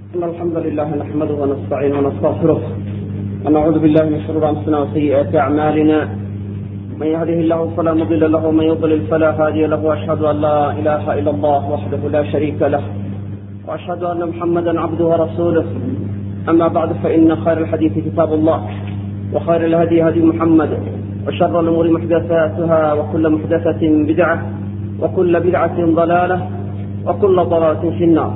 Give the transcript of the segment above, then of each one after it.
إن الحمد لله نحمده ونستعينه ونستغفره ونعوذ بالله من شرور أنفسنا وسيئات أعمالنا من يهده الله فلا مضل له ومن يضلل فلا هادي له وأشهد أن لا إله إلا الله وحده لا شريك له وأشهد أن محمدا عبده ورسوله أما بعد فإن خير الحديث كتاب الله وخير الهدي هدي محمد وشر الأمور محدثاتها وكل محدثة بدعة وكل بدعة ضلالة وكل ضلالة في النار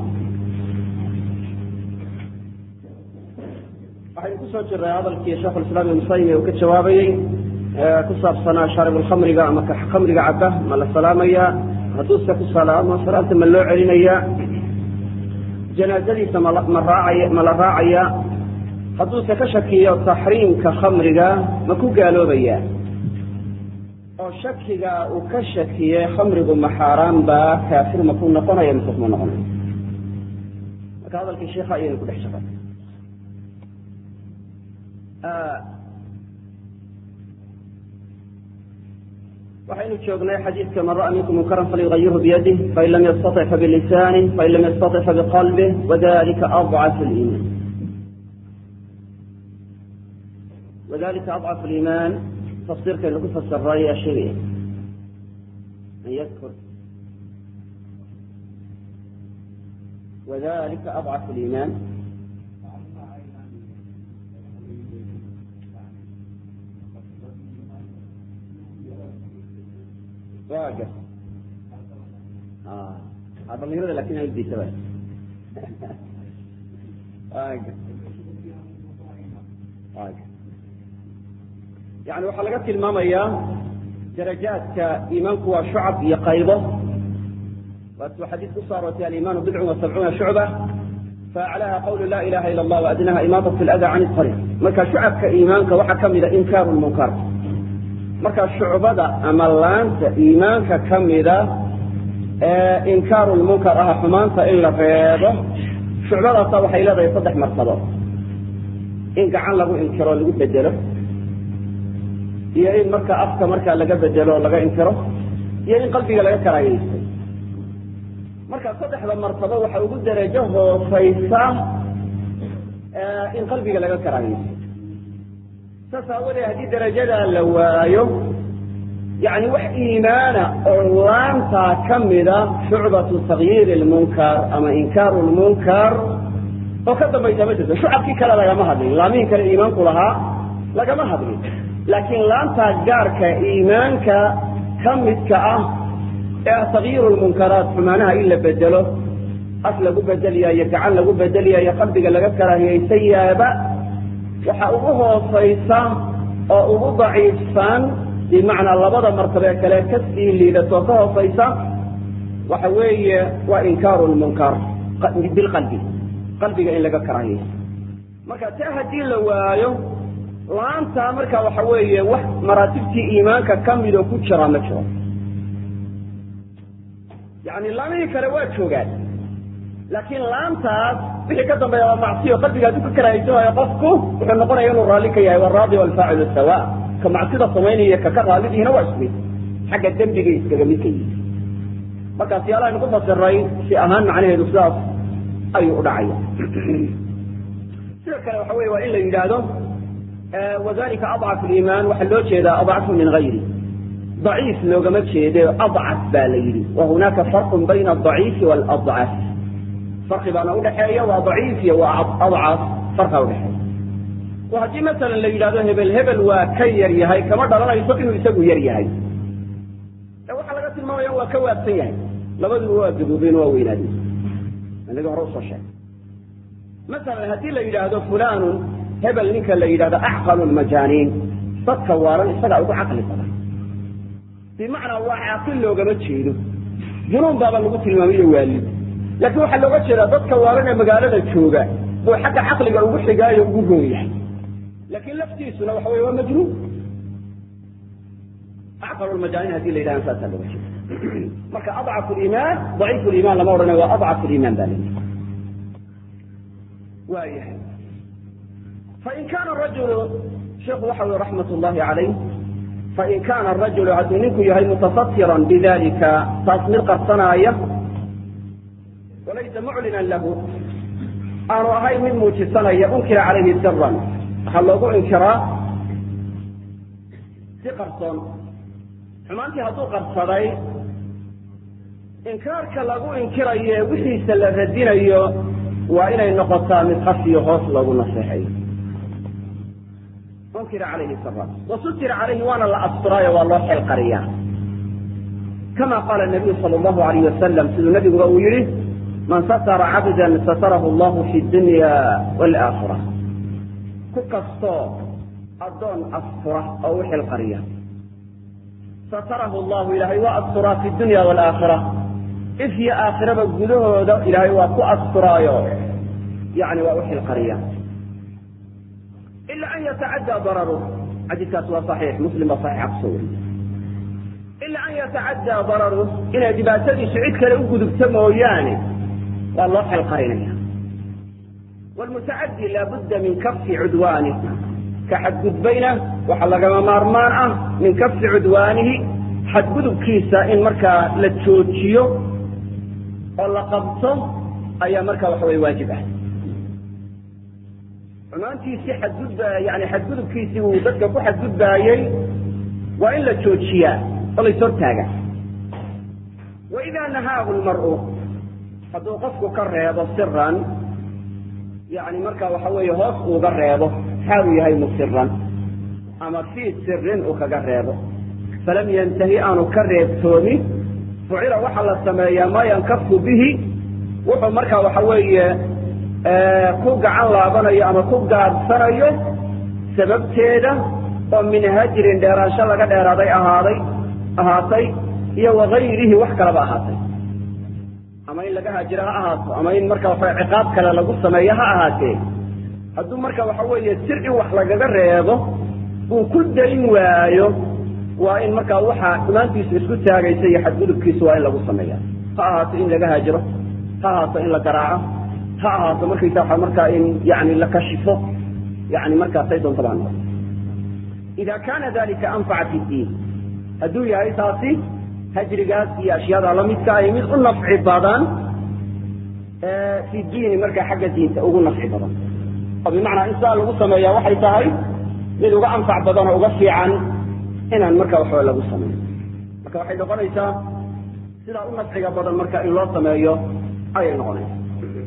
waxaynu ku soo jiray hadalkii sheekhulislaam ibnu taymiya uu ka jawaabayey ku saabsanaa shaaribulkhamriga ama khamriga cabba ma la salaamayaa hadduuse ku salaamo salaamta ma loo celinayaa janaazadiisa ma raacaya ma la raacayaa hadduuse ka shakiyo taxriimka khamriga ma ku gaaloobayaa oo shakiga uu ka shakiyey khamrigu ma xaaraan baa kaafir ma ku noqonaya mise kuma noqonaya marka hadalkii sheikha ayaynu ku dhex shaqay waxaynu joognay xadiidka man ra'a minkum munkaran falyugayirhu biyadih fain lam yastaطic fabilisanih fain lam yastaطic fabiqalbih wadalika adcafu liiman wadalika adcafu liimaan tafsiirkaynu ku fasiray ayaa sheegaya an yadkur wadalika adcafu liimaan waga dhalinyarada lakin aldisaba waga waga yani waxaa laga tilmaamayaa darajaadka iimaanku waa shucab iyo qaybo waatuu xadiis ku soo aroortay alimaanu bidcun wa sabcuuna shucba faaclaha qawlu la ilaha ila allah waadnaha imaadat lada can ariiq marka shucabka iimaanka waxaa kamida inkaaru lmunkar marka shucbada ama laanta iimaanka ka mida ee inkaaru lmunkar ah xumaanta in la reebo shucbadaasa waxay leedahay saddex martabo in gacan lagu inkiro lagu bedelo iyo in marka afka markaa laga bedelo o laga inkiro iyo in qalbiga laga karaayeysto marka saddexda martabo waxa ugu darajo hoosaysa in qalbiga laga karaayeysto saas aawadee haddii darajadaa la waayo yani wax iimaana oo laantaa ka mida shucbatu takyiiri lmunkar ama inkaaru lmunkar oo ka dambaysa ma jirto shucabkii kale lagama hadlin laamihii kale iimaanku lahaa lagama hadlin laakiin laantaa gaarka iimaanka ka midka ah ee ah takyiiru lmunkaraat xumaanaha in la bedelo af lagu bedelyayo gacan lagu bedelyayo qalbiga laga karaahiyaysayaaba waxa ugu hoosaysa oo ugu daciifsan bimacnaa labada martabee kale kasii liidatoo ka hoosaysa waxa weeye waa inkaaru lmunkar bilqalbi qalbiga in laga karaahiyayso marka taa haddii la waayo laantaa marka waxa weeye wax maraatibtii iimaanka ka midoo ku jira ma jiro yani laamihii kale waa joogaan laakiin laantaas wixii ka dambeeya waa macsiyo qalbiga hadduu ka karaahaysanaayo qofku wuxuu noqonaya inuu raalli ka yahay waraadi walfaacilu sawa ka macsida samaynaya kaka raallidihina waa ismid xagga dembigay iskaga midka yihi marka siyaalahaaynu ku fasiray si ahaan macnaheedu sidaas ayuu udhacaya sidoo kale waxa wey waa in la yidhaahdo wadalika adcafu liimaan waxaa loo jeedaa adcafu min gayri daciif loogama jeede adcaf baa la yidhi wa hunaaka farqun bayna adaciifi waaladcaf farqi baana udhaxeeya waa daciif iyo waa adcaf farqa udhaxeeya oo haddii masalan la yidhahdo hebel hebel waa ka yar yahay kama dhalanayso inuu isagu yar yahay ee waxaa laga tilmaamaya waa ka waabsan yahay labaduba waa gaboobeen waa weynaadeen inaga hore usoo sheegay masalan haddii la yidhaahdo fulanun hebel ninka la yidhahdo acqalu lmajaaniin dadka waaran isagaa ugu caqli badan bimacnaa waa caaqil loogama jeedo junuun baaba lagu tilmaamayo waalid laakiin waxaa looga jeedaa dadka waalan ee magaalada jooga buu xagga caqliga ugu xigaayo ugu roon yahay laakiin laftiisuna waxa wey waa majnuun acqalu lmajaaniin hadii la yidhahdan saasaa looga jeeda marka adcafu liimaan daciifu liimaan lama odhanayo waa adcafu liimaan baa layihi waayahay fain kaana rajulu sheikhu waxa ui raxmat llahi calayh fain kaana arajulu hadduu ninku yahay mutasatiran bidalika taas mid qarsanaaya walaysa muclinan lahu aanu ahayn mid muujisanaya unkira calayhi siran waxaa loogu inkiraa si qarsoon xumaantii hadduu qarsaday inkaarka lagu inkirayo ee wixiisa la radinayo waa inay noqotaa mid khafiyo hoos loogu naseexayo unkira calayhi siran wasutira calayhi waana la asturaayo waa loo xeel qariyaa kama qaala nabiyu sala allahu alayh wasalam siduu nabiguba uu yihi man satara cabdan satarahu allahu fi dunya waalaakhira ku kastoo addoon astura oo u xil qariya satarahu allahu ilaahay waa asturaa fi dunya waalaakhira if iyo aakhiraba gudahooda ilaahay waa ku asturaayo yani waa u xil qariya ila an yatacaddaa dararu xadiiskaas waa saxiix muslim baa saxiixa kusoo wariye ila an yatacaddaa dararu inay dhibaatadiisu cid kale u gudubto mooyaane waa loo xel qarinaya wlmutacadi laabudda min kafi cudwanih ka xadgudbayna waxaa lagama maarmaan ah min kafi cudwaanihi xadgudubkiisa in markaa la joojiyo oo la qabto ayaa markaa waxa wey waajib ah xumaantiisii xadgudb yani xadgudubkiisii uu dadka ku xadgudbaayey waa in la joojiyaa oo la ishortaaga waida nahaahu lmar'u hadduu qofku ka reebo siran yani marka waxa weeye hoos uuga reebo xaalu yahay musiran ama fii sirin uu kaga reebo falam yantahi aanu ka reebtoomin fucila waxaa la sameeyaa maa yankafu bihi wuxuu marka waxa weeye ku gacan laabanayo ama ku gaadhsanayo sababteeda oo min hajrin dheeraansho laga dheeraaday ahaaday ahaatay iyo wakayrihi wax kalaba ahaatay ama in laga haajiro ha ahaato ama in marka waxa ciqaab kale lagu sameeyo ha ahaatee hadduu marka waxa weeye sir in wax lagaga reebo uu ku dayn waayo waa in markaa waxa xumaantiisu isku taagaysa iyo xadgudubkiisu waa in lagu sameeya ha ahaato in laga haajiro ha ahaato in la garaaco ha ahaato markaysa waa markaa in yani la kashifo yani markaa say doonta baa noqo ida kaana dalika anfaca fi diin hadduu yahay taasi hajrigaas iyo ashyaada lamidka ay mid u nafci badan fi diini markaa xagga diinta ugu nafci badan oo bimacnaa in sidaa lagu sameeya waxay tahay mid uga anfac badan oo uga fiican inaan marka waxba lagu sameeyo marka waxay noqonaysaa sidaa u nafciga badan marka in loo sameeyo ayay noqonaysaa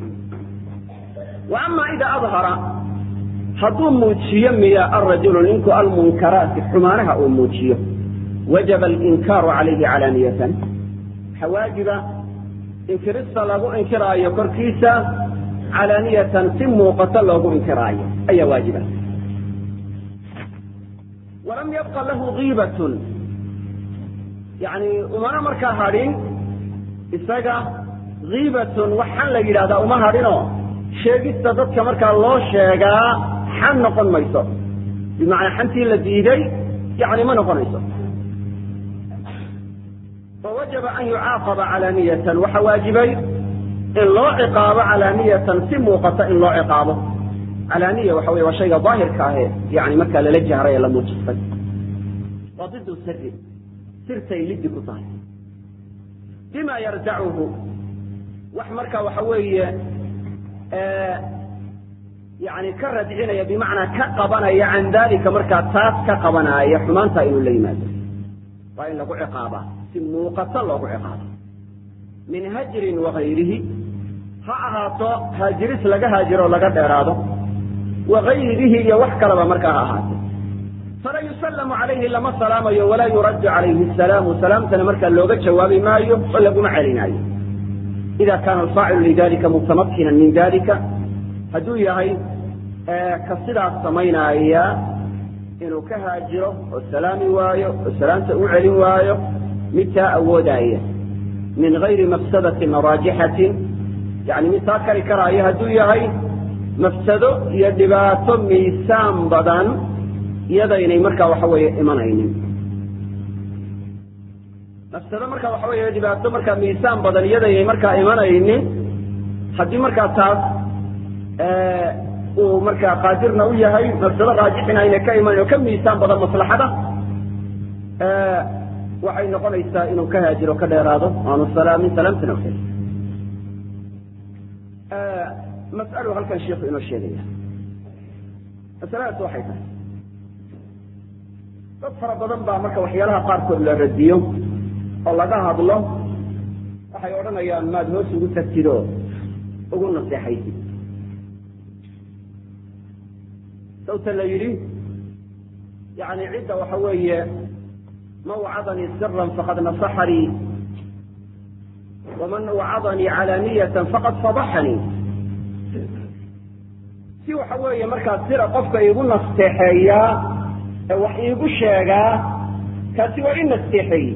wa ama ida adhara hadduu muujiyo miya arajulu ninku almunkaraati xumaanaha uu muujiyo wajaba alinkaaru calayhi calaaniyatan waxaa waajiba inkirista lagu inkiraayo korkiisa calaaniyatan si muuqato loogu inkiraayo ayaa waajiba walam yabqa lahu kiibatun yani umana markaa hadhin isaga kiibatun waxaan la yidhahdaa uma hadhinoo sheegista dadka markaa loo sheegaa xan noqon mayso bimacnaa xantii la diiday yani ma noqonayso fawajaba an yucaaqaba calaaniyatan waxa waajibay in loo ciqaabo calaaniyatan si muuqata in loo ciqaabo calaaniya waxa wey waa shayga daahirka ahe yani markaa lala jahray ee la muujistay waa didu siri sirtay liddi ku tahay bima yardacuhu wax marka waxa weeye yani ka radcinaya bimacnaa ka qabanaya can dalika markaa taas ka qabanaaya xumaanta inuu la yimaado waa in lagu ciqaabaa si muuqato loogu ciqaabo min hajrin wakayrihi ha ahaato haajiris laga haajiro o laga dheeraado wakayrihi iyo wax kalaba markaa ha ahaato fala yusallamu calayhi lama salaamayo walaa yuraddu calayhi salaamu salaamtana markaa looga jawaabi maayo oo laguma celinaayo ida kaana alfaacilu lidalika mutamakinan min dalika hadduu yahay ka sidaas samaynaya inuu ka haajiro oo salaami waayo oo salaamta u celin waayo mid taa awoodaya min gayri mafsadatin raajixatin yani mid taa kari karaayo hadduu yahay mafsado iyo dhibaato miisaan badan iyadaynay markaa waxa weeye imanaynin mafsado marka waxa weeye dhibaato markaa miisaan badan iyadaynay markaa imanaynin haddii markaa taas uu markaa qaadirna u yahay mafsado raajixina ayna ka imanin oo ka miisaan badan maslaxada waxay noqonaysaa inuu ka haajiro ka dheeraado aanu salaamin salaamtana u mas'alu halkan sheikhu inoo sheegaya masaladaas waxay tahay dad fara badan baa marka waxyaalaha qaarkood la radiyo oo laga hadlo waxay odhanayaan maad hoos ugu tagtid oo ugu naseexaysid sawta la yidhi yani cidda waxa weeye man wacadanii siran faqad nasaxanii waman wacadanii calaaniyatan faqad fadaxanii si waxa weeye markaa sira qofka iigu nasteexeeyaa ee wax iigu sheegaa kaasi waa i nasteexeeyey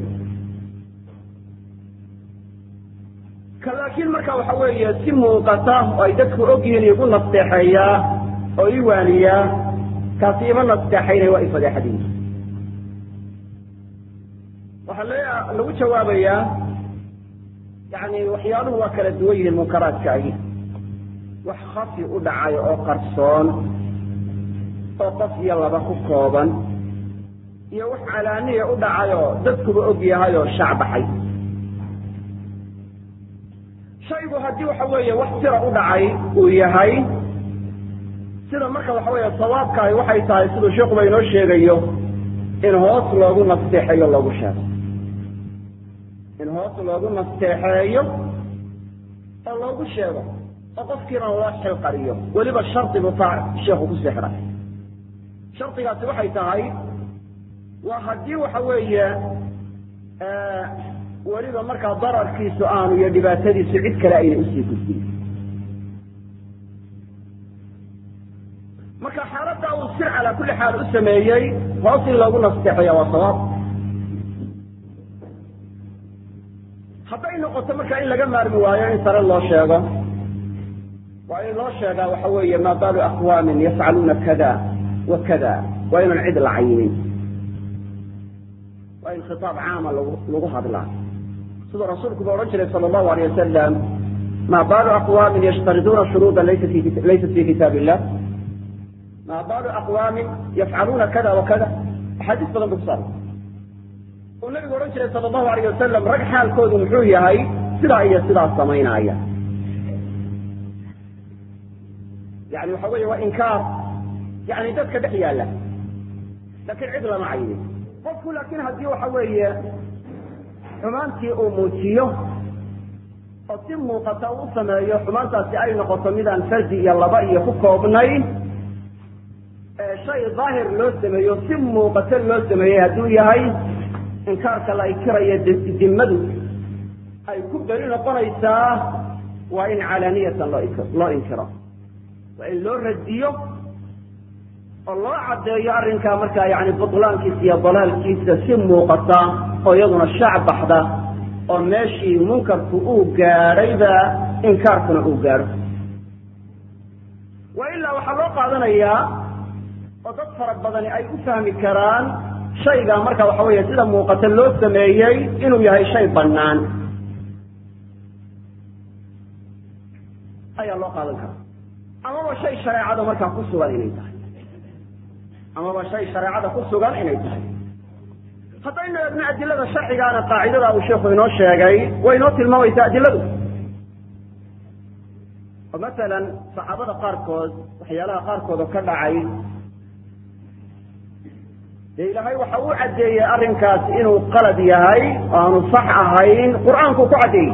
ka laakiin marka waxa weeye si muuqata oo ay dadku ogyihiin iigu nasteexeeyaa oo ii waaniyaa kaasi ima nasteexaynay waa i fadeexadiy waxaa le lagu jawaabayaa yani waxyaaluhu waa kala duwan yihiin munkaraadkaagi wax khafi u dhacay oo qarsoon oo qof iyo laba ku kooban iyo wax calaaniya u dhacay oo dadkuba og yahay oo shacbaxay shaygu haddii waxa weeye wax sira u dhacay uu yahay sida marka waxa weeye sawaabkaahi waxay tahay siduu sheikuba inoo sheegayo in hoos loogu nasteexeeyo loogu sheego in hoos loogu nasteexeeyo oo loogu sheego oo qofkiina loo xilqariyo weliba shardi buu taa sheekhu ku sixray shardigaasi waxay tahay waa haddii waxa weeye weliba markaa dararkiisu aanu iyo dhibaatadiisu cid kale ayna usii gudbin marka xaaladda uu sir calaa kulli xaal u sameeyey hoos in loogu nasteexeeya waa sawaab hadday noqoto marka in laga maarmi waayo in sare loo sheego waa in loo sheegaa waxa weeye maa baalu aqwaamin yafcaluuna kada wa kada waa inaan cid la cayinin waa in khitaab caama lagu lagu hadlaa siduu rasuulku ba odhan jiray sala allahu alayh wasalam maa baalu aqwaamin yashtariduuna shuruuda laysa fi laysat fi kitaab illah maa baalu aqwaamin yafcaluuna kada wa kada axaadiis badan bu kusaabay uu nabigu odhan jiray sala allahu alayh wasalam rag xaalkoodu muxuu yahay sidaa iyo sidaas samaynaaya yani waxa weeye waa inkaar yani dadka dhex yaalla laakiin cid lama caynin qofku laakiin haddii waxa weeye xumaantii uu muujiyo oo si muuqata uu sameeyo xumaantaasi ay noqoto midaan fardi iyo laba iyo ku koobnayn shay daahir loo sameeyo si muuqato loo sameeyey hadduu yahay inkaarka la inkirayo dimmadu ay ku beri noqonaysaa waa in calaaniyatan loo inkiro waa in loo radiyo oo loo caddeeyo arrinkaa markaa yani butlaankiisa iyo dalaalkiisa si muuqata oo iyaduna shaac baxda oo meeshii munkarku uu gaadhayba inkaarkuna uu gaadho wa ilaa waxaa loo qaadanayaa oo dad fara badani ay u fahmi karaan shaygaa marka waxa weeye sida muuqata loo sameeyey inuu yahay shay bannaan ayaa loo qaadan karaa amaba shay shareecada markaa ku sugan inay tahay amaba shay shareecada ku sugan inay tahay haddaynu eegno adilada sharcigaana qaacidada uu sheikhu inoo sheegay way inoo tilmaamaysaa adiladu oo masalan saxaabada qaarkood waxyaalaha qaarkood oo ka dhacay dee ilaahay waxa uu caddeeyey arrinkaas inuu qalad yahay oo aanu sax ahayn qur-aanku ku caddeeyey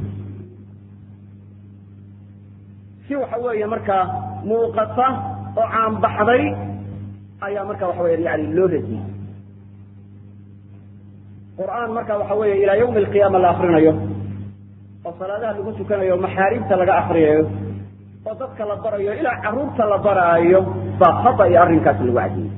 si waxa weeye markaa muuqata oo caanbaxday ayaa marka waxa weya yani loo radiyey qur'aan marka waxa weeye ilaa yawmi alqiyaama la akrinayo oo salaadaha lagu tukanayo maxaarimta laga akriyayo oo dadka la barayo ilaa caruurta la baraayo baa khata iyo arrinkaas lagu cadiyey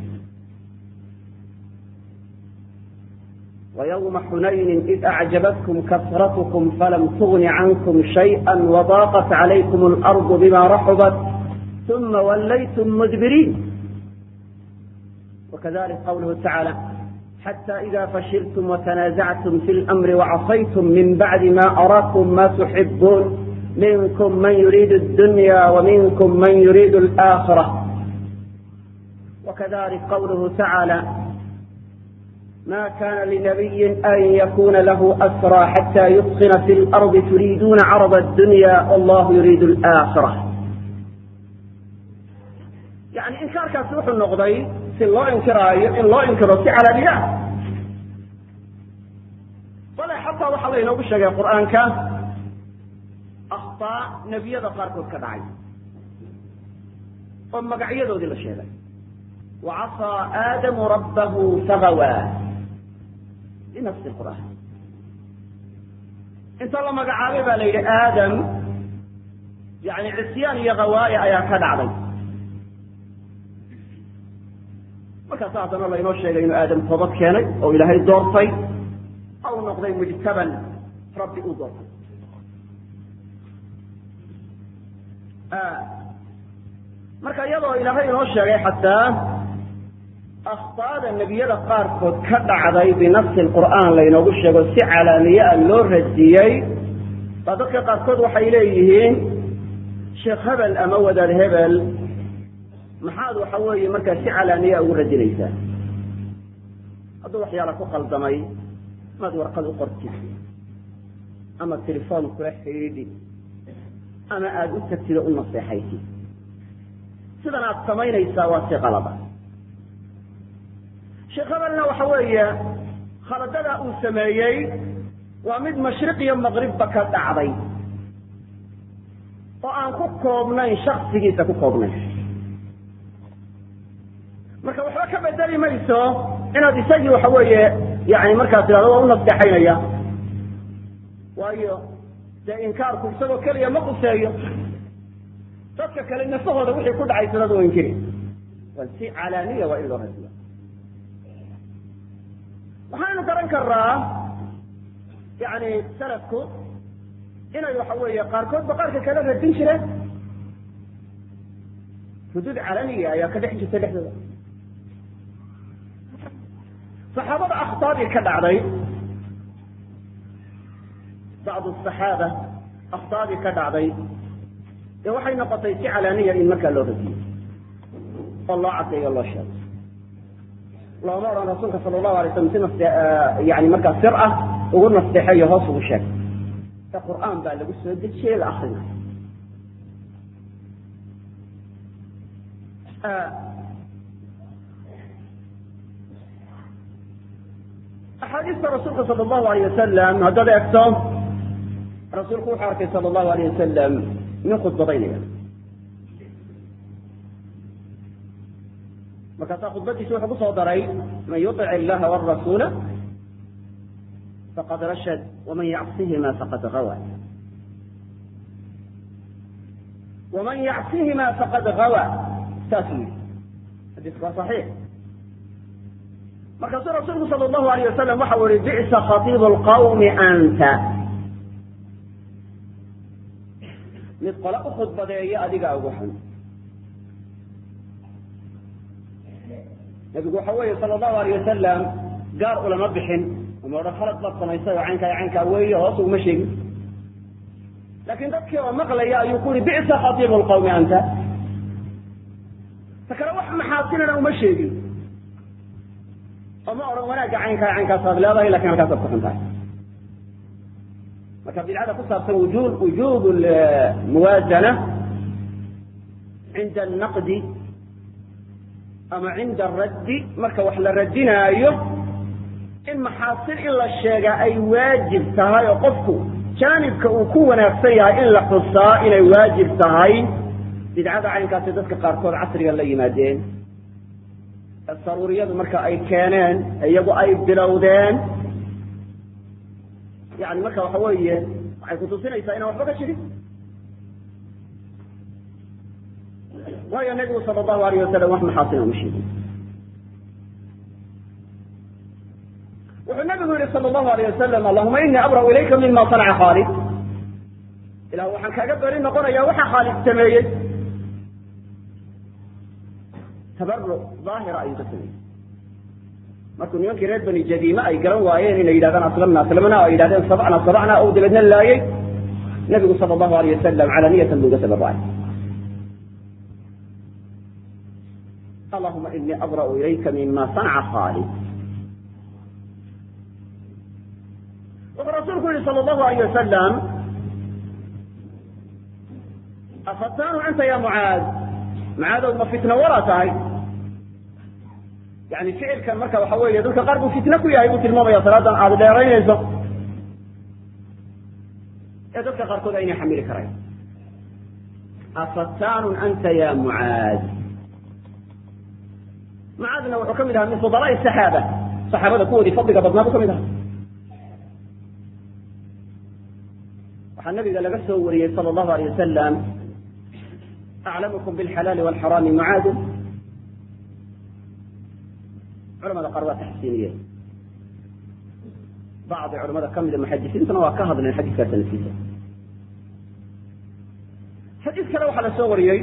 ويوم حنين إذ أعجبتكم كثرتكم فلم تغن عنكم شيئا وضاقت عليكم الأرض بما رحبت ثم وليتم مدبرين وكذلك قوله تعالى حتى إذا فشلتم وتنازعتم في الأمر وعصيتم من بعد ما أراكم ما تحبون منكم من يريد الدنيا ومنكم من يريد الآخرة وكذلك قوله تعالى ما كان لنبي أن يكون له أسرى حتى يثخن في الأرض تريدون عرض الدنيا والله يريد الآخرة yani inkaarkaasi wuxuu noqday si loo inkiraayo in loo inkiro si calaaniye ah bale xataa waxaa laynoogu sheegay qur'aanka akhtaa nebiyada qaarkood ka dhacay oo magacyadoodii la sheegay wacasaa aadamu rabbahu fagawaa binafsi qur'aan inta la magacaabay baa la yidhi aadam yani cisyaan iyo hawaaya ayaa ka dhacday markaasa haddana laynoo sheegay inuu aadam toobad keenay oo ilaahay doortay ou noqday mujtaban rabbi uu doortay marka iyadoo ilaahay inoo sheegay xataa akhtaada nebiyada qaarkood ka dhacday binafsi qur'aan laynoogu sheego si calaamiye ah loo radiyey baa dadka qaarkood waxay leeyihiin sheekh hebel ama wadaad hebel maxaad waxa weeye markaa si calaaniya ugu radinaysaa hadduu waxyaala ku qaldamay maad warqad u qortid ama telefoon kula xidhiidhi ama aada u tagtid oo u naseexaysid sidan aad samaynaysaa waa si qalada sheekh hebelna waxa weeye khaladada uu sameeyey waa mid mashriq iyo maqribba ka dhacday oo aan ku koobnayn shaksigiisa ku koobnayn marka waxba ka bedeli mayso inaad isagii waxa weeye yani markaa tidhahdo waa u nasteexaynaya waayo dee inkaarku isagoo keliya ma quseeyo dadka kale nafahooda wixii ku dhacay sanadu waa inkiri waa si calaaniya waa in loo radiya waxaanu garan karaa yani salafku inay waxa weeye qaarkoodba qaarka kala radin jireen xuduud calaniya ayaa ka dhex jirta dhexdooda saxaabada akhtaadii ka dhacday bacdu saxaaba akhtaadii ka dhacday dee waxay noqotay si calaaniya in markaa loo radiyo oo loo cadeeyo o loo sheego looma odhan rasuulka sala allahu alay slam si nase yani markaa sir ah ugu nasteexeeyo hoos ugu sheeg ee qur'aan baa lagu soo dejiyey la akrinayo axaadiista rasuulka sala allahu alayh wasalam haddaad eegto rasuulku wuxuu arkay sala allahu alayh wasalam nin khudbadaynaya markaasaa khudbadiisa wuxuu ku soo daray man yuطic illaha wاrasuula faqad rashad waman yacsihima faqad gawa waman yacsihima faqad gawa saasuu yihi xadiisku waa صaxiix markaasuu rasuulku sala allahu alayh wasalam waxau yihi bi'sa khatiibu lqawmi anta mid qole u khudbadeeya adigaa ugu xun nabigu waxa weeye sala allahu alayh wasalam gaar ulama bixin uma odhan khalad baad samaysay oo caynkaa caynkaa weeye hoos uguma sheegin laakiin dadkii oo maqlaya ayuu ku yihi bi'sa khatiibu lqawmi anta ta kale wax maxaasinana uma sheegin oo ma odhan wanaagga caynkaa caynkaasaad leedahay lakin halkaasaad ku xun tahay marka bidcada ku saabsan wujub wujuub muwaazana cinda anaqdi ama cinda araddi marka wax la radinaayo in maxaasin in la sheegaa ay waajib tahay oo qofku jaanibka uu ku wanaagsan yahay in la xusaa inay waajib tahay bidcada caynkaasi dadka qaarkood casriga la yimaadeen saruuriyadu marka ay keeneen iyagu ay bilowdeen yani marka waxa weeye waxay kutusinaysaa inaan waxba ka jirin waayo nabigu sala allahu alayh wasalam wax maxaasina uma sheegin wuxuu nabigu yihi sala allahu alayh wasalam allahuma inii abra'u ilayka mima sanaca khaalid ilah waxaan kaaga beri noqonayaa waxa khaalid sameeyey tabaruc daahira ayuu ka sameeyey markuu nimankii reer bani jadiime ay garan waayeen inay yidhahdaan aslamna aslamna o ay yidhahdeen sabacna sabacna ou dabeedna laayey nabigu sala allahu alayh wasalam calaniyatan buu uga tabarucay allahuma inii abra'u ilayka mima sanaca khaalid wuxuu rasuulku yihi sala allahu alayh wasalam afatanu anta ya mucaad macaadow ma fitno wala tahay yani ficilkan marka waxa weeye dadka qaar buu fitno ku yahay buu tilmaamaya salaadan aada dheeraynayso ee dadka qaarkood aynay xamili karayn afatanun anta ya mucaad mucaadna wuxuu ka mid ahaa min fudalaai saxaaba saxaabada kuwoodii fadliga badnaa buu ka mid ahaa waxaa nabiga laga soo wariyey sala allahu alay wasalam aclamukum bilxalaali walxaraami mucaadu culamada qaar waa taxsiiniyeen bacdi culamada ka mida muxadisiintuna waa ka hadleen xadiiska sanadkiisa xadiis kale waxaa la soo wariyey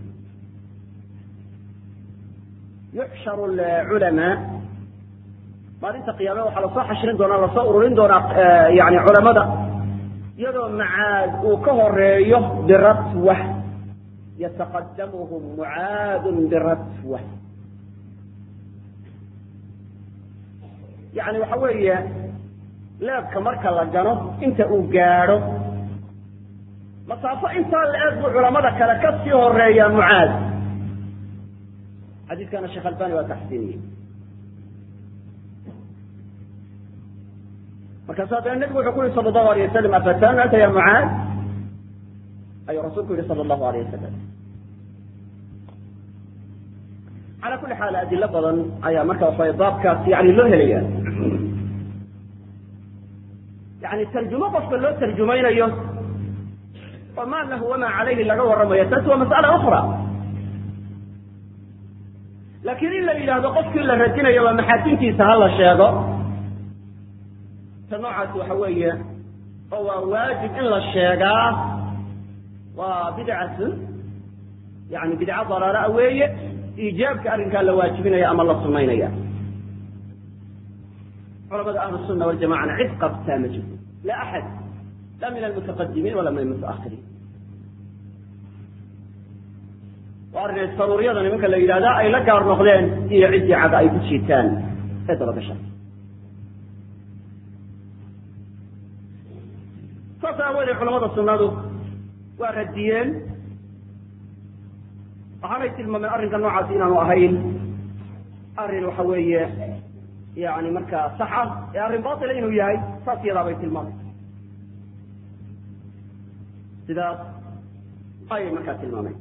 yuxsharu lculamaa maalinta qiyaame waxaa lasoo xashrin doonaa lasoo ururin doonaa yani culamada iyadoo macaad uu ka horeeyo biratwa yataqadamuhum mucaadun biratwa yani waxa weeye leebka marka la gano inta uu gaadho masaafo intaa la eeg buu culamada kale ka sii horeeyaa mucaad xadiiskana sheekh albani waa taxsiiniyey markaasu haddana nebigu wuxuu ku yihi sala allahu alayh wasalam afatanu anta ya mucaad ayuu rasuulku yihi sala allahu alayh wasalam cala kuli xaal adilo badan ayaa marka waxa baabkaas yani loo helaya yani tarjumo qofka loo tarjumaynayo oo ma lahu wamaa calayhi laga warramayo taasi waa mas'ala ukra laakiin in la yidhaahdo qofkii la radinayo waa maxaasintiisa ha la sheego ta noocaasi waxa weeye oo waa waajib in la sheegaa waa bidcatun yani bidco dalaala weeye iijaabka arrinkaa la waajibinaya ama la sunaynaya culamada ahlu sunna waljamacana cid qabtaa ma jirto la axad la min almutaqadimiin wala min almutaahiriin waa arrin saruuriyada nimanka la yidhahda ay la gaar noqdeen iyo ciddii cada ay ku jiitaan ee dabagasha saas aawoodee culamada sunnadu waa radiyeen waxaanay tilmaameen arrinka noocaasi inaanu ahayn arrin waxa weeye yani markaa sax ah ee arrin batila inuu yahay saas iyadaa bay tilmaameen sidaas ayay markaa tilmaameen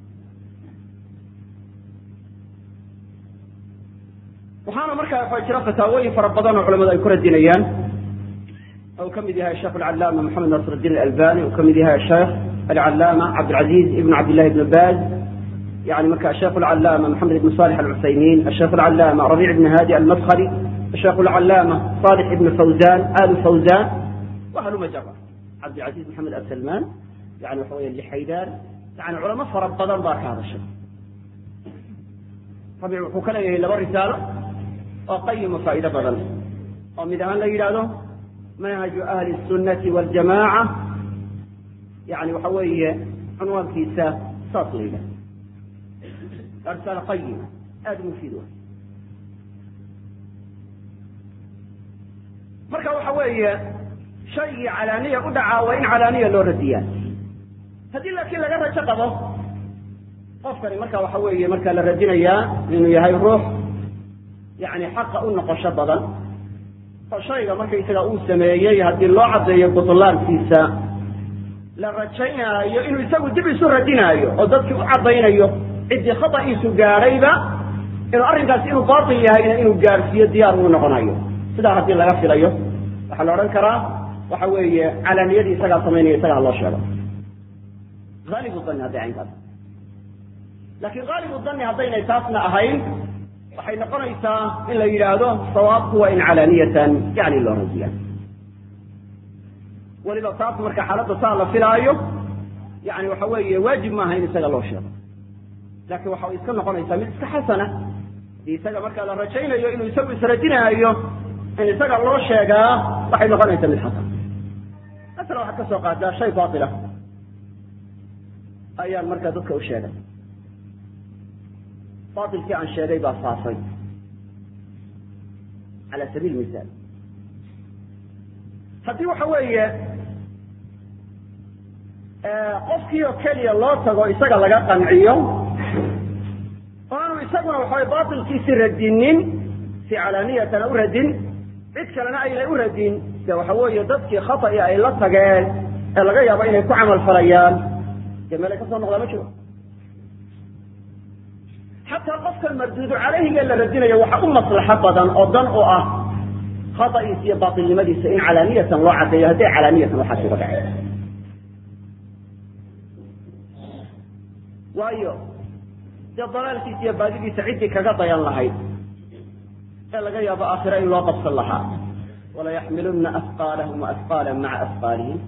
waxaana markaa waxa jira fataawooyin fara badan oo culamadu ay ku radinayaan u ka mid yahay sheekh alcalaama maxamed nasr الdin albani u ka mid yahay sheekh alcalaama cabdilcaziz ibn cabdillahi ibn baz يعني مركا الشيخ العلامة محمد بن صالح العثيمين الشيخ العلامة ربيع بن هادي المدخلي الشيخ العلامة صالح بن فوزان آل فوزان وأهل مجرة عبد العزيز محمد السلمان يعني وحوية اللي حيدان يعني علماء فرب بدن ذاك هذا الشيء ربيع وكلا إلى رسالة وقيم فائدة بدن ومن لا يلاده منهج أهل السنة والجماعة يعني وحوية عنوان كيسا ساطليلة رسالة قيمة aada mufiid wa marka waxa weeye shaygii calaaniya u dhacaa waa in calaaniya loo radiyaa haddii laakiin laga rajo qabo qofkani marka waxa weeye marka la radinayaa inuu yahay ruux yani xaqa u noqosho badan oo shayga markaysaga uu sameeyey haddii loo caddeeyo butlaankiisa la rajaynaayo inuu isagu dib isu radinaayo oo dadkii u caddaynayo ciddii khata'iisu gaadhayba inuu arrinkaasi inuu baatil yahayna inuu gaadhsiiyo diyaar uu noqonayo sidaa haddii laga filayo waxaa la odhan karaa waxa weeye calaaniyadii isagaa samaynaya isaga ha loo sheego haalibu danni hadday caynkaas laakiin haalibu danni haddaynay taasna ahayn waxay noqonaysaa in la yidhaahdo sawaabku waa in calaaniyatan yani loo radiya weliba taas marka xaaladda saa la filaayo yani waxa weeye waajib maaha in isaga loo sheego laakiin waxa iska noqonaysaa mid iska xasana hadii isaga markaa la rajaynayo inuu isagu isradinaayo in isaga loo sheegaa waxay noqonaysaa mid xasan masala waxaad ka soo qaadaa shay baatila ayaan markaa dadka u sheegay baatilkii aan sheegay baa faafay cala sabiil misaal haddii waxa weeye qofkii oo keliya loo tago isaga laga qanciyo isaguna waxaway batilkiisi radinin si calaaniyatana u radin cid kalena aynay u radin de waxa weeye dadkii khata'i ay la tageen ee laga yaabo inay ku camal falayaan dee meelay ka soo noqdaa ma jiro xataa qofkan marduudu calayhiga la radinayo waxa u maslaxo badan oo dan u ah khata'iisa iyo baatilnimadiisa in calaaniyatan loo caddeeyo hadday calaaniyatan waxaas uga dhaceen waayo dee dalaalkiisa iyo baadidiisa ciddii kaga dayan lahayd ee laga yaabo aakhiro in loo qabsan lahaa walayaxmiluna asqaalahum waasqaala maca asqaalihim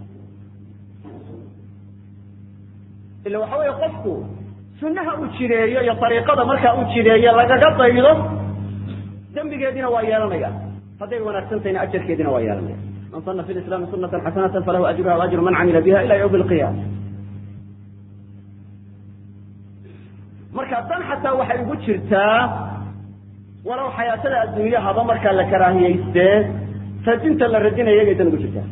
ila waxa weeye qofku sunnaha uu jireeyo iyo ariiqada markaa uu jireeyo lagaga daydo dembigeediina waa yeelanaya hadday wanaagsantahayna ajarkeediina waa yeelanaya man sana fi lislaami sunatan xasanatan falahu ajruha waajru man camila biha ila ywmi alqiyaama marka dan xataa waxay ugu jirtaa walow xayaatada adduunye haba markaa la karaahiyaystee radinta la radinaya iyagay dan ugu jirtaa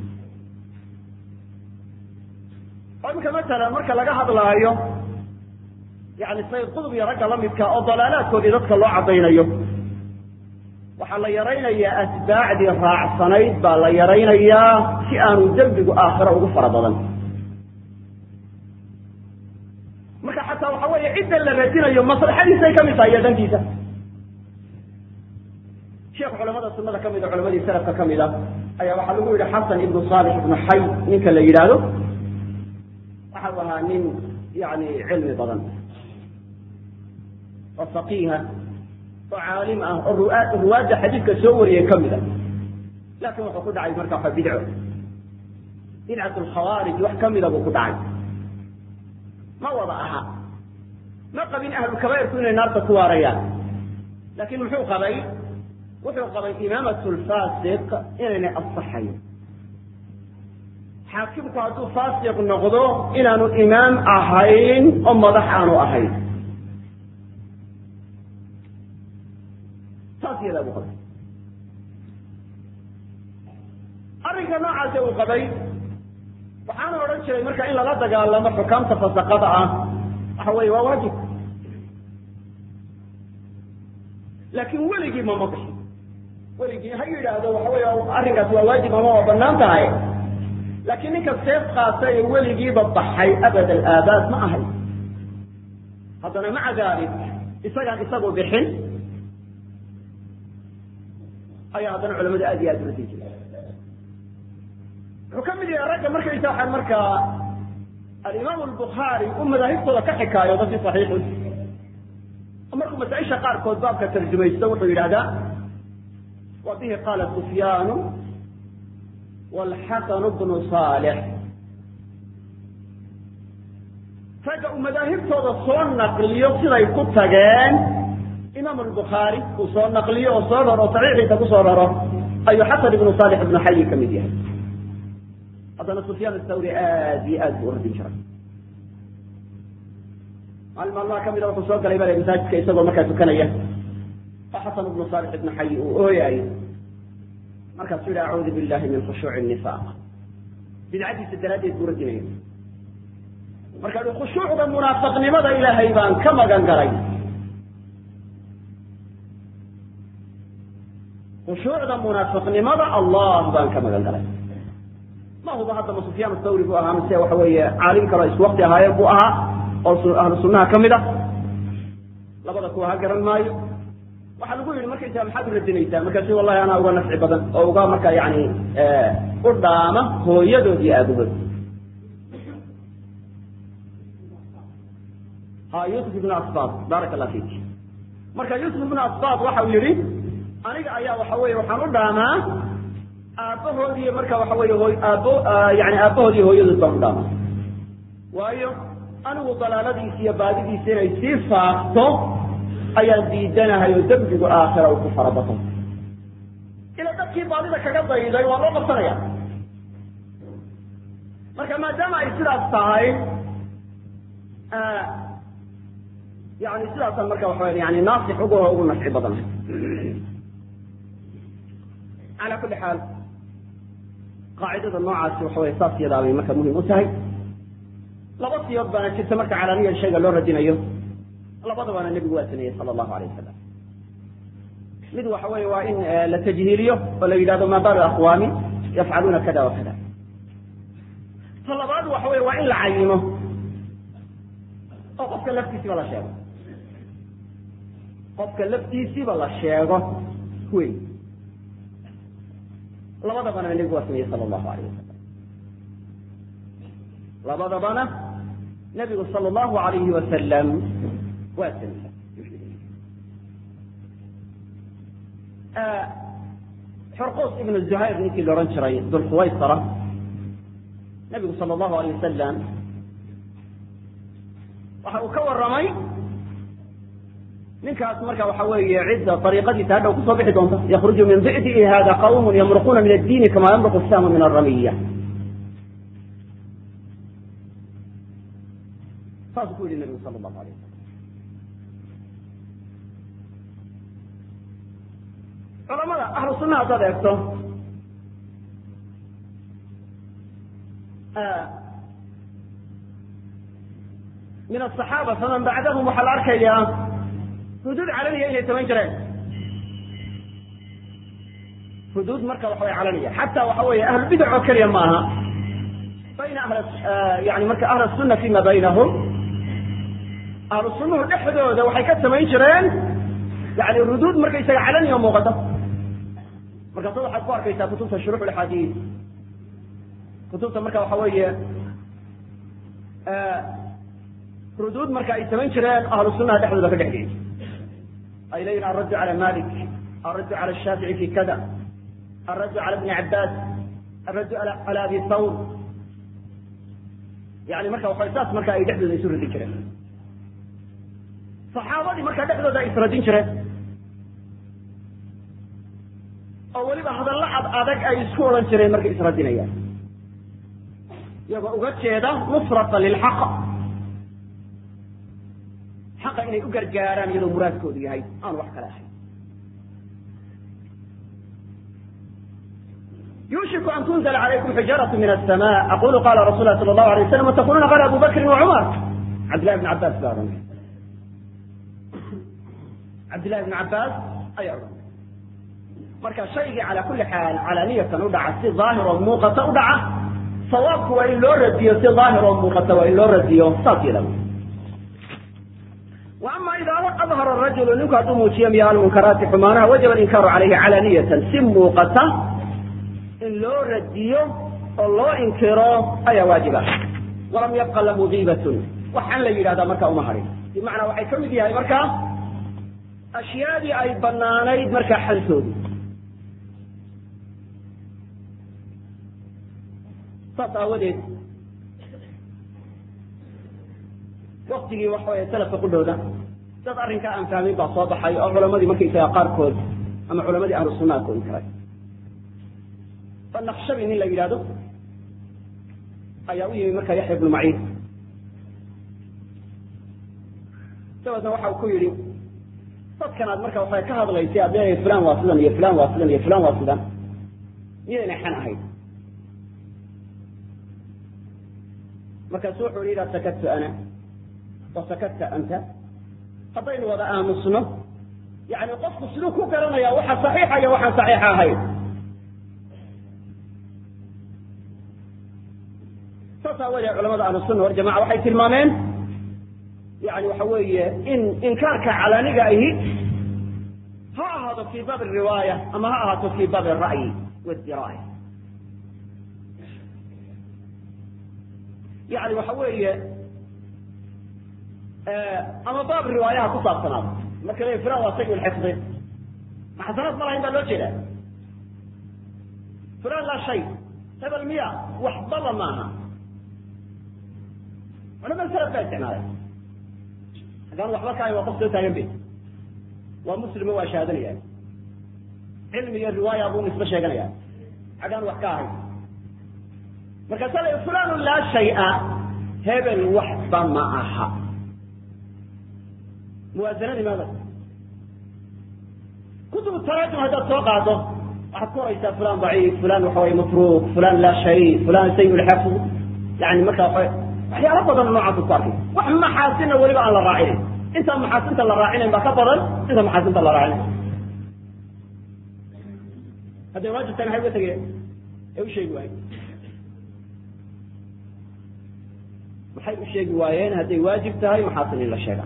oo iminka masalan marka laga hadlaayo yani sayid qudub iyo ragga lamidka oo dalaalaadkoodii dadka loo caddaynayo waxaa la yaraynayaa atbaacdii raacsanayd baa la yaraynayaa si aanu dembigu aakhiro ugu fara badan marka xataa waxa weeye cidda la radinayo maslaxadiisay kamid tahay iyo dantiisa sheekh culamada sunada kamid a culamadii salafka kamid a ayaa waxaa lagu yidhi xasan ibnu saalix ibnu xay ninka la yidhaahdo waxa u ahaa nin yani cilmi badan oo faqiiha oo caalim ah oo ruwaadda xadiidka soo wariyay kamid a laakin wuxuu ku dhacay marka waa bidco bidcat lkhawaarij wax kamida buu ku dhacay ma wada aha ma qabin ahlulkabairku inay naarta ku waarayaan laakin muxuu qabay wuxuu qabay imaamat lfasiq inaynay asaxayn xaakimku hadduu faasiq noqdo inaanu imaam ahayn oo madax aanu ahayn taas yadaa buu qabay arrinka noocaase uu qabay waxaana odhan jiray marka in lala dagaalamo xukaamta fasaqada ah waxa weeye waa waajib laakin weligii mama bixin weligii ha yidhaahdo waxa wey arrinkaas waa waajib ama waa banaan tahay laakiin ninka seef qaata ee weligiiba baxay abad alaabaad ma ahay haddana maca dalik isagaan isagu bixin ayaa haddana culamadu aad iyo aad ula sii jiray wuxuu ka mid yahay ragga markaysa waxaan markaa alimaam albukhaari uu madaahibtooda ka xikaayo dadkii saxiixu markuu masaaisha qaarkood baabka tarjumaysto wuxuu yidhahdaa wa bihi qaala sufyaanu wlxasanu bnu saalix ragga uu madaahibtooda soo naqliyo siday ku tageen imaam albukhaari uu soo naqliyo oo soo raro saxiixiisa kusoo raro ayuu xasan ibnu saalix ibnu xayi ka mid yahay haddana sufyaan athawri aad iyo aad buu u radin jiray maalin maalmaha kamida wuxuu soo galay bale masaajidka isagoo markaa tukanaya oo xasan ibnu saalix ibnu xayi uu ooyaayo markaasuu yihi acuudu billahi min khushuuci nifaaq bidcadiisa daraaddeed buu radinaya marka i khushuucda munaafiqnimada ilaahay baan ka magan galay khushuucda munaafiqnimada allah baan ka magan galay ma huba haddaba sufyaan athawri buu ahaa mise waxa weeye caalim kaloo isku wakti ahaayeen buu ahaa oo ahlu sunnaha ka mid a labada kuwa ha garan maayo waxaa lagu yidhi markaysaa maxaad u radinaysaa markaasu wallahi anaa uga nafci badan oo uga marka yani u dhaama hooyadood iyo aabahood ha yusuf ibnu asbad baaraka allah fik marka yusuf ibnu asbad waxa uu yihi aniga ayaa waxa weye waxaan u dhaamaa aabbahoodiiy marka waxa weye hooy aabo yani aabbahood iyo hooyadood baan u dhaamaa waayo anigu dalaaladiisa iyo baadidiisa inay sii faafto ayaan diidanahay oo dembigu aakhira uu ku farabato ila dadkii baadida kaga dayday waa loo qabsanaya marka maadaama ay sidaas tahay yani sidaasaan marka waxa yani naasix ugu ugu nafci badan ala kuli xaal qaacidada noocaasi waxa wey saas yadaa bay marka muhim u tahay laba siyood baana jirta marka calaaniya shayga loo radinayo labadabana nebigu waa sameeyey sala allahu alayh wasalam mid waxa weeye waa in la tajhiiliyo oo la yidhahdo maa baalu aqwaami yafcaluuna kada wa kada ta labaad waxa weye waa in la cayimo oo qofka laftiisiiba la sheego qofka laftiisiiba la sheego wey labadabana nebigu waa sameeyey sala allahu alayh wasalam labadabana nebigu sala allahu alayhi wasalam waa sameeyey xurquus ibnu zuhayr ninkii la odhan jiray dulkhuwaysara nebigu sala allahu alayh wasalam waxa uu ka warramay ninkaas marka waxa weeye cidda ariiqadiisa hadhow kusoo bixi doonta yakruju min di'dihi hada qawmun yamruquuna min addiini kama yamruqu saamu min aramiya saasuu ku yihi nebigu sala allahu alayh wasalam culamada ahlu sunnaha haddaad eegto min asaxaaba faman bacdahum waxaa la arkayaa xuduud calaniya inay samayn jireen xuduud marka waxa way calaniya xataa waxa weeye ahlubidac oo keliya ma aha bayna ahl yani marka ahl sunna fima baynahum ahlu sunnuhu dhexdooda waxay ka samayn jireen yani ruduud markaysaga calaniya muuqata markaasa waxaad ku arkaysaa kutubta shuruux axaadiis kutubta marka waxa weeye ruduud marka ay samayn jireen ahlu sunnaha dhexdooda ka dhexgeyy ay leeyihin alraddu cala malik alraddu cala shaafici fi kada alraddu cala bni cabaas alraddu cala abi thawr yani marka waxa saas marka ay dhexdooda isu radin jireen saxaabadii marka dhexdooda ay isradin jireen oo weliba hadallo ad adag ay isku odhan jireen markay isradinayaan iyagoo uga jeeda nusrata lilxaq xaqa inay u gargaaraan iyadoo muraadkoodu yahay aan wax kale ahayn yuushiku an tunzla calaykum xijaaratu min asama aqulu qala rasul lah sala allahu alay waslam watakununa qala abu bakrin wacumar cabdillahi bn cabaas baa odhanay cabdillahi bn cabaas ayaa odhanay marka shaygii cala kuli xaal calaaniyatan u dhaca si daahir oo muuqata u dhaca sawaabku waa in loo radiyo si daahir oo muuqata waa in loo radiyo saas yada وأma إida أظhر الرaجuل ninku hadduu muujiyo miya almunkaraati xumaanaha wajaba alinkaaru calayhi calaniyatan si muuqata in loo radiyo oo loo inkiro ayaa waajiba walam yabqa lahu giibatun waxaan la yidhahdaa marka uma harin bimacnaa waxay ka mid yahay marka ashyaadii ay banaanayd markaa xaltoodu saas aawadeed waktigii waxa wey salafka qudhooda dad arrinkaa aan fahmin baa soo baxay oo culamadii markaysaga qaarkood ama culamadii ahlu sunnaha ku inkiray fanaqshabi nin la yidhahdo ayaa u yimi marka yaxya ibnu maciin dabeedna waxa uu ku yidhi dadkan aad marka waxay ka hadlaysay aad leedahay fulan waa sidan iyo fulan waa sidan iyo fulan waa sidan miyayna xan ahayd markaasu wuxuu yidhi idaa sakadtu ana wasakadta anta haddaynu wada aamusno yani qofku siduu ku garanaya waxa saxiixa iyo waxaan saxiixa ahayn saas aawadee culamada ahlusunna waljamaca waxay tilmaameen yani waxa weeye in inkaarka calaaniga ahi ha ahaado fi baab riwaaya ama ha ahaato fi baab ra'yi wdiraaya yani waxa weeye ama baab riwaayaha ku saabsanaado marka le fulan waa sayi lxifdi ma xasanaad ma lahayn baa loo jeeda fulan laa shay hebel miya waxbaba maaha culamada salaf baa isticmaalay haddaan waxba ka ahayn waa qof soo taagan be waa muslimo waa shahaadanaya cilmi iyo riwaaya buu nisbe sheeganaya xaggaan wax ka ahayn markaasa la fulanu laa shaya hebel waxba ma aha muwaasanadii maada kutub taraajum haddaad soo qaado waxaad ku oraysaa fulan daciif fulan waxa way matruuk fulan laa shay fulan sayi lxafd yani marka waa waxyaalo badan noocaas ku arkay wax maxaasina weliba aan la raacinin inta maxaasinta la raacinayn baa ka badan inta maxaasinta la raacinayn hadday waajib tahay maxay uga tegeen ee u sheegi waayeen maxay u sheegi waayeen hadday waajib tahay maxaasin in la sheega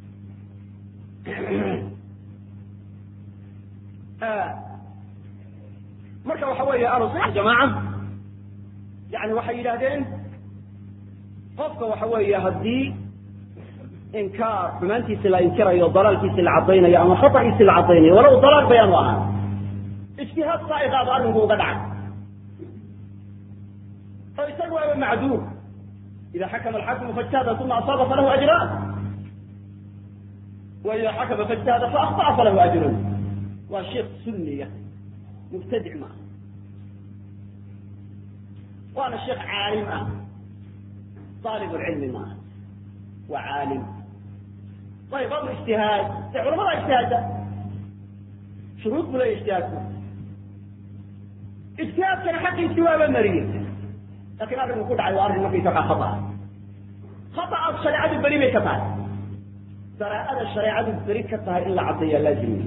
marka waxa weeye ahlu sunna jamaaca yani waxay yidhahdeen qofka waxa weeye haddii inkaar xumaantiisi la inkirayo dalaalkiisi la caddaynayo ama khatagiisi la caddaynayo walow dalaal bayaanu ahaa ijtihaad saaiqaaba arrinku uga dhacay oo isaga waaba macduur ida xakama alxakimu faijtahada uma asaaba falahu ajraan wa ida xakama faijtahada faakطa'a falahu ajrun waa sheikh sunniya mubtadic maaha waana sheekh caalim ah aalib lcilmi maaha waa caalim ayb amr ijtihaad de culamada ijtihaadda shuruud bu leya ijtihaadku ijtihaadkana xaqiisii waaba mariyey lakin arrinku ku dhacay waa arrin markaysa waa khata khataas shareecadu beri bay ka tahay saraa'ada shareecadu beri ka tahay in la caddeeyaa laazimi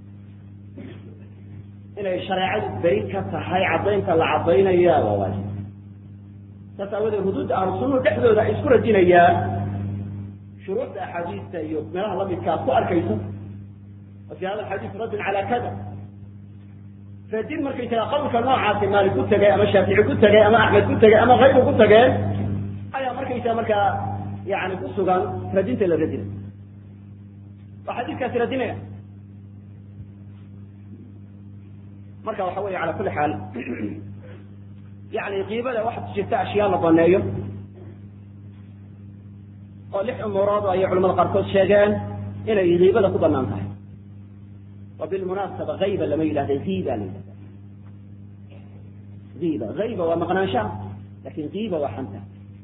inay shareecadu beri ka tahay caddaynta la caddaynaya waa waajib saas aawadeed huduudda ahlu sunnuhu dhexdooda ay isku radinayaan shuruucda axaadiista iyo meelaha lamidka ad ku arkayso wa fi hada alxadiis raddun cala kada radin markaysaga qawlka noocaasi maalik ku tegay ama shaafici ku tegay ama axmed ku tegay ama kayru ku tegeen ayaa markaysaa markaa yani ku sugan radinta la radinay waa xadiiskaasi radinaya marka waxa weeye ala kuli xaal yani kiibada waxaa jirta ashyaa la baneeyo oo lix umuurood ayay culamada qaarkood sheegeen inay kiibada ku banaan tahay wa bilmunaasaba ayba lama yidhahda iiba la yidhahda iiba ayba waa maqnaanshaha lakin iiba waa xanta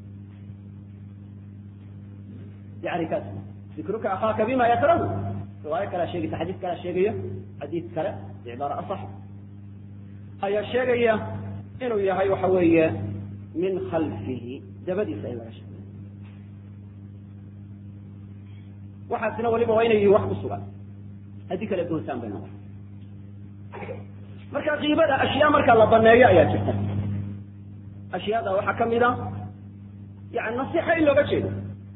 yani kaas dikruka akhaaka bima yakrahu riwaayo kalea sheegaysa xadiis kalea sheegayo xadiis kale cibaaro asax ayaa sheegaya inuu yahay waxa weeye min khalfihi dabadiisa in laga sheego waxaasina waliba waa inay yihin wax ku sugan haddii kale goosaan bay noqon marka kiibada ashyaa marka la baneeyo ayaa jirta ashyaada waxaa kamid a yani nasixa in looga jeedo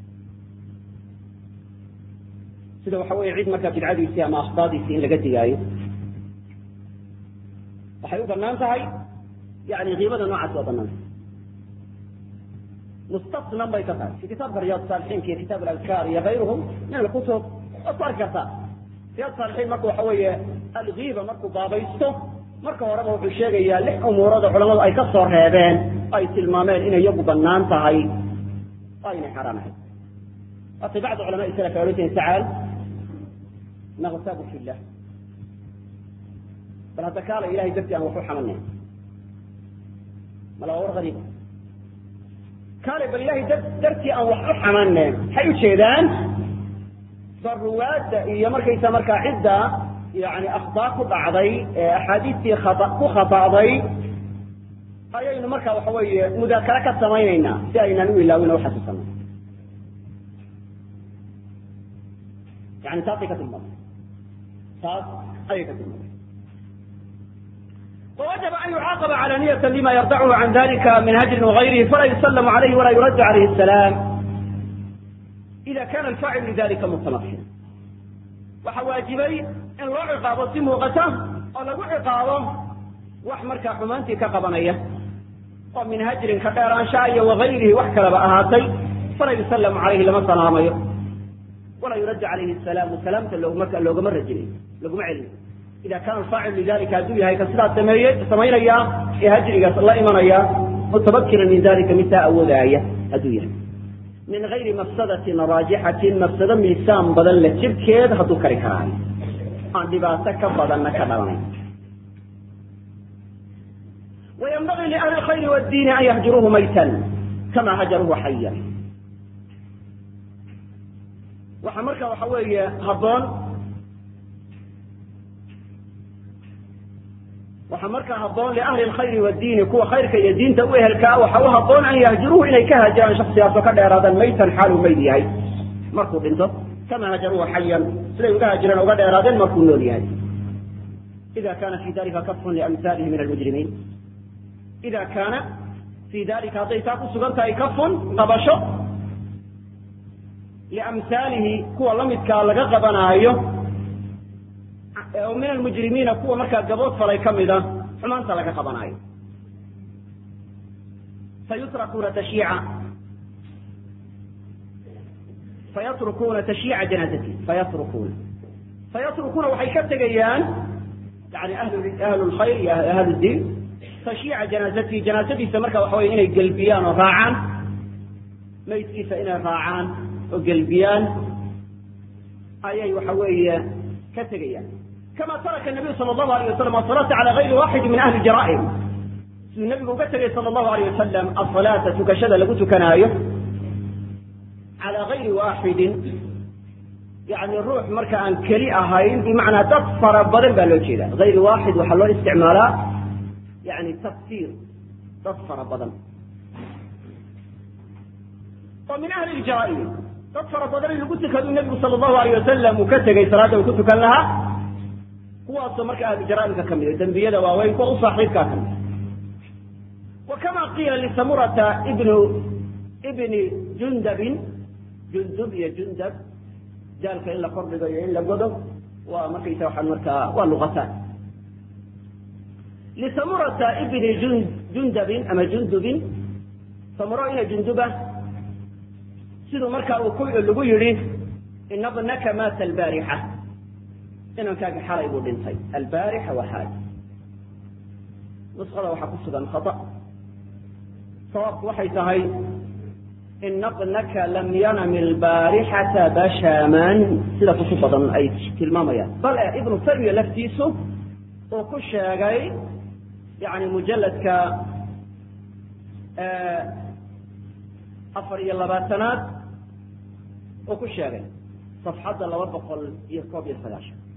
sida waxa weye cid markaa bidcadiisii ama akhdaadiisii in laga digaayo waxay u banaan tahay yani kiibada noocaas waa banaan tahay mustasnan bay ka tahay fi kitaabka riyaad saalixiinka iyo kitaab aladkaar iyo kayruhum min alkutub waad ku arki kartaa riyaad saalixiin marka waxa weeye alkiiba markuu baabaysto marka horeba wuxuu sheegayaa lix umuurada culamadu ay ka soo reebeen ay tilmaameen inay iyagu banaan tahay oo aynay xaaraan ahayd waatay bacd culamaai salaf ay odhan jireen tacaal naktabu fi llah bal hadda kaala ilahay dartii aan waxu xamanay mala waa war ariiba kaale bal ilahay dartii aan wax u xamaneyn waxay ujeedaan daruwaadda iyo markaysa markaa cidda yani akhtaa ku dhacday ee axaadiistii ku khata'day ayaynu marka waxa weeye mudaakara ka samaynaynaa si aynaan u ilaawin oo uxasuusano yani taasay ka tilmaamay taas ayay ka tilmaamay ووجب أن يعاقب علانية لما يردعه عن ذلك من هجر وغيره فلا يسلم عليه ولا يرد عليه السلام إذا كان الفاعل لذلك متمكنا وحواجبي إن لو عقابه si muuqata oo lagu ciqaabo wax markaa xumaantii ka qabanaya oo min hajrin ka dheeraansha iyo wagayrihi wax kaleba ahaatay fala yusallamu calayhi lama salaamayo walaa yuraddu calayhi salaamu salaamta loogma loogama rajinayo laguma celinayo ida kana alfaacil lidalika hadduu yahay ka sidaas sameeye samaynaya ee hajrigaas la imanaya mutabakiran min dalika midtaa awoodaaya hadduu yahay min gayri mafsadatin raajixatin mafsado miisaan badan la jirkeed hadduu kari karaayo aan dhibaato ka badanna ka dhalanayn وينبغي لأهل الخير والدين أن يهجروه ميتا كما هجروه حيا waxa marka waxa weeye haboon waxaa markaa haboon liahli lkhayri wadiini kuwa khayrka iyo diinta u ehelkaa waxa u haboon an yahjuruuhu inay ka haajiraan shaksigaasoo ka dheeraadaan maytan xaaluu mayd yahay markuu dhinto kama hajaruuha xayan siday uga hajireen uga dheeraadeen markuu nool yahay ida kana fi dalika kafun liamhaalihi min almujrimiin ida kaana fi dalika hadday taa ku sugan tahay kafun qabasho liamhaalihi kuwa lamidkaa laga qabanaayo oo min almujrimiina kuwa markaa gabood falay ka mida xumaanta laga qabanaayo fayutrakuna tashiica fayatrukuuna tashiica janaazati fayatrukuuna fayatrukuuna waxay ka tegayaan yani ahlu lkhayr iyo ahlu diin tashiica janaazatihi janaazadiisa marka waxa wey inay gelbiyaan oo raacaan maydkiisa inay raacaan oo gelbiyaan ayay waxa weeye ka tegayaan kama taraka nabiyu sala allahu alayh wasalam asalaata cala gayri waxidi min ahli jara'im siduu nabigu uga tegay sala allahu alayh wasalam asalaata tukashada lagu tukanaayo cala gayri waaxidin yani ruux marka aan keli ahayn bimacnaa dad fara badan baa loo jeeda gayri waaxid waxaa loo isticmaalaa yani tafsiir dad fara badan oo min ahli ljaraa'im dad fara badan in lagu tukadu nabigu sala allahu alayh wasalam uu ka tegay salaada uu ku tukan lahaa kuwaasoo marka ahlu jara'imka ka mid dembiyada waaweyn kuwa u saaxiibkaa ka mid wa kama qiila lisamurata ibnu ibni jundabin jundub iyo jundab jaalka in la kordhigo iyo in la godo waa markaysa waxaan markaa waa luqataan lisamurata ibni jundabin ama jundubin samuro ina junduba siduu markaa uu ku lagu yidhi ina bnaka maata albaarixa inankaaga xalay buu dhintay albaarixa waa xaal nusqada waxaa ku sugan khata sawaabku waxay tahay ina bnaka lam yanami albaarixata bashaman sida kutu badan ay tilmaamayaan bale ibnu taymiya laftiisu uu ku sheegay yani mujaladka afar iyo labaatanaad uu ku sheegay safxadda laba boqol iyo koob iyo sagaashan